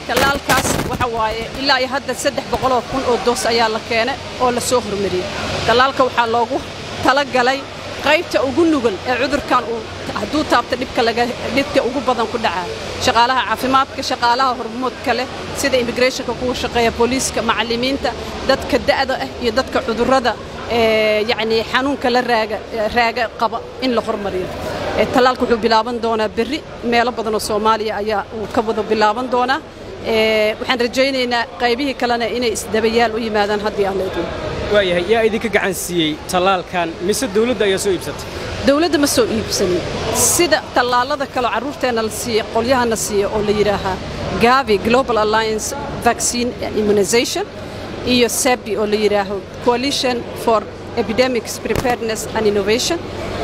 tallaalkaas waxa waaye ilaa iyo hadda saddex boqoloo kun oo doos ayaa la keenay oo la soo hormariyey tallaalka waxaa loogu talagalay qaybta ugu nugul ee cudurkan uu hadduu taabto dhibka laga dhibka ugu badan ku dhacaa shaqaalaha caafimaadka shaqaalaha hormoodka leh sida immigrationka kuwa shaqeeya booliiska macallimiinta dadka da'da ah iyo dadka cudurrada yacni xanuunka la raaga raaga qaba in la hormariyo tallaalka wuxuu bilaaban doonaa berri meelo badan oo soomaaliya ayaa uu ka wada bilaaban doonaa waxaan rajaynaynaa qaybihii kalena inay isdabayaal u yimaadaan haddii aan la idmo waayahay yaa idinka gacan siiyey tallaalkan mise dawladda ayaa soo iibsatay dawladda ma soo iibsanin sida tallaalada kaleo carruurteenna la siiya qolyahana siiya oo la yidhaahaa gavi global alliance vaccine immunization iyo sabi oo la yidhaaho coalition for epidemics preparedness and innovation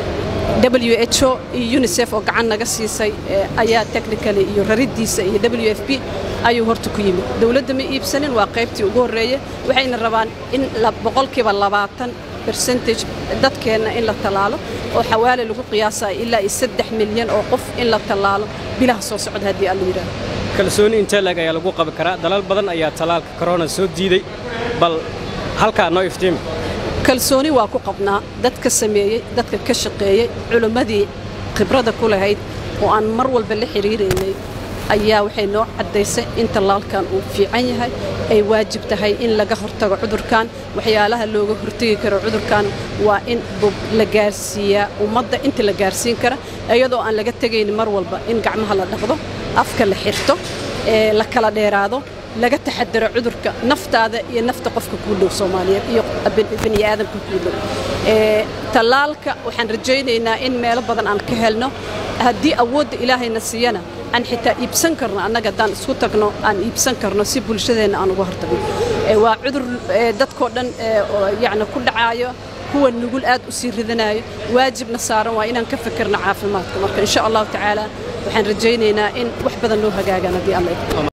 w h o iyo unisef oo gacan naga siisay ayaa technically iyo rariddiisa iyo w f b ayuu horta ku yimid dawladda ma iibsanin waa qaybtii ugu horreeye waxayna rabaan in boqolkiiba labaatan bercentage dadkeenna in la tallaalo oo xawaale lagu qiyaasayo ilaa iyo saddex milyan oo qof in la tallaalo bilaha soo socda haddii aan la yidhaaho kalsooni intee lag ayaa lagu qabi karaa dalal badan ayaa tallaalka korona soo diiday bal halkaa noo iftiimi kalsooni waa ku qabnaa dadka sameeyey dadka ka shaqeeyey culimmadii khibradda ku lahayd oo aan mar walba la xidhiiraynay ayaa waxay noo caddaysay in tallaalkan uu fiican yahay ay waajib tahay in laga hortago cudurkan waxyaalaha looga hortegi karo cudurkan waa in la gaarsiiyaa ummadda inta la gaarsiin kara iyadoo aan laga tegaynin mar walba in gacmaha la dhaqdo afka la xirto la kala dheeraado laga taxadaro cudurka naftaada iyo nafta qofka kuu dhow soomaaliyeed iyo bani aadamka kuu dhow tallaalka waxaan rajaynaynaa in meelo badan aan ka helno haddii awoodda ilaahayna siiyana aan xitaa iibsan karno annaga haddaan isku tagno aan iibsan karno si bulshadeenna aan uga hortagno waa cudur dadkoo dhan yacni ku dhacaayo kuwa nugul aad u sii ridanayo waajibna saaran waa inaan ka fikirno caafimaadka marka insha allahu tacaala waxaan rajaynaynaa in wax badan loo hagaagaan haddii alla